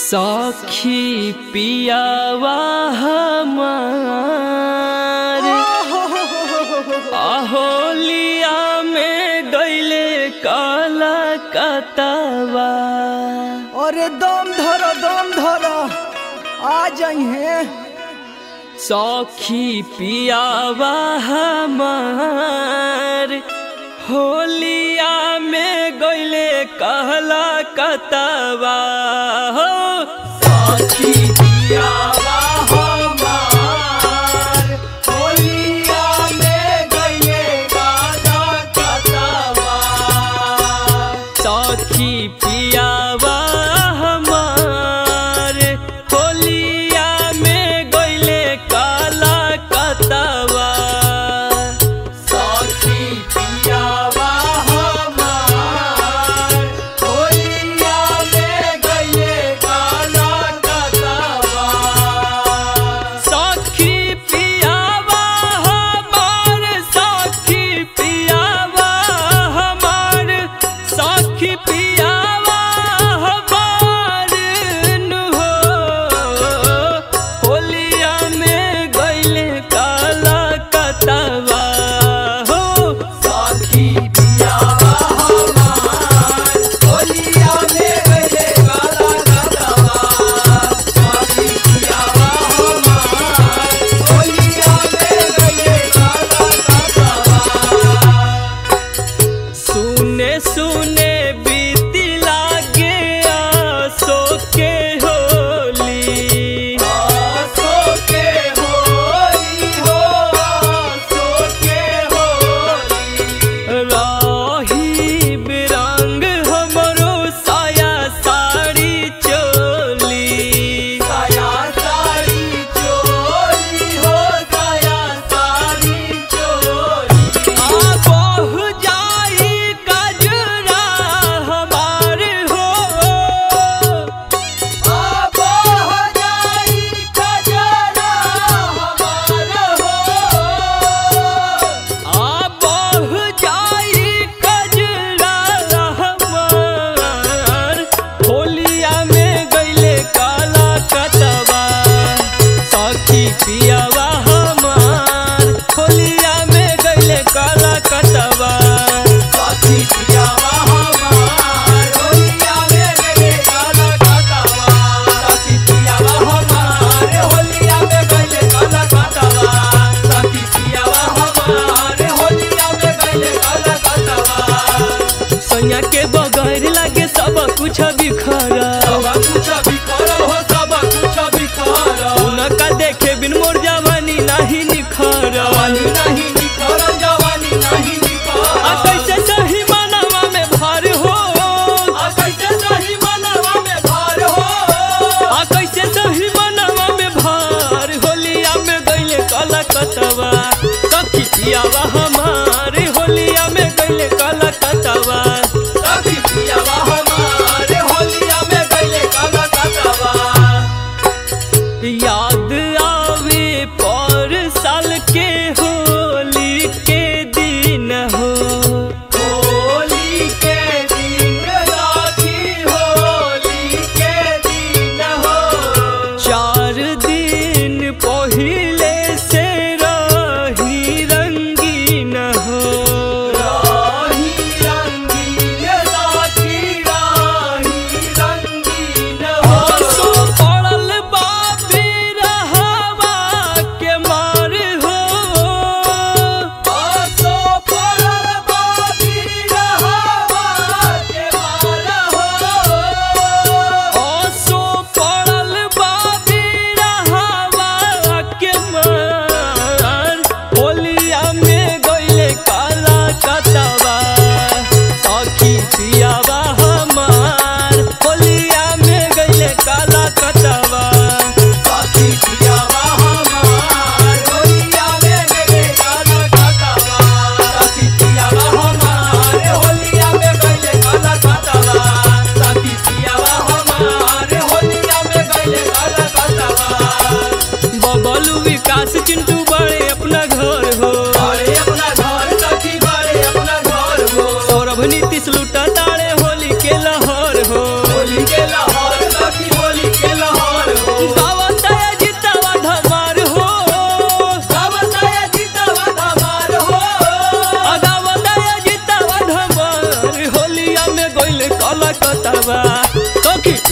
सखी पियावा हमार अहोलिया में गईले काला कतवा अरे दम धरो दम धरो आ जाइए सखी पियावा हमार होलिया में गईले कहला कतवा हो सखी पियावा हमार होलिया में गईले कहला कतवा सखी पियावा हमार होलिया में गईले काला कतवा सखी पियावा हमार होलिया में गईले काला कतवा सखी पियावा हमार सखी पियावा हमार सखी पियावा हमार नु हो होलिया में गईले काला कतवा हो सखी पियावा हमार होलिया में गईले काला कतवा सखी पियावा हमार होलिया में गईले काला कतवा सुने सुने बीती लागे आसो के होली आसो के होली हो आसो के होली राही बिरंग हमरो साया साड़ी चोली साया साड़ी चोली हो साया साड़ी चोली आ बहु जाई कजरा हमार हो आ बहु जाई कजरा हमार हो आ बहु जाई कजरा हमार होलिया में गईले काला कतवा सखी पियावा हमार होलिया में गईले काला कतवा सखी पियावा हमार होलिया में गईले काला कतवा सखी पियावा हमार होलिया में गईले काला कतवा सखी पियावा हमार होलिया में गईले काला कतवा सैया के बगैर लागे सब कुछ बिखरा सब कुछ बिखरा हो सब कुछ बिखरा उनका देखे बिन मोर जवानी नहीं निखरा जवानी नहीं निखरा जवानी नहीं निखरा आ कैसे सही मनवा में भार हो आ कैसे सही मनवा में भार हो आ कैसे सही मनवा में भार होलिया में गईले काला कतवा सखी पियावा हमारे होलिया में गईले काला कतवा सखी पियावा हमारे होलिया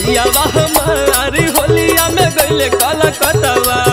पियावा हमार होलिया में गईले कलकतवा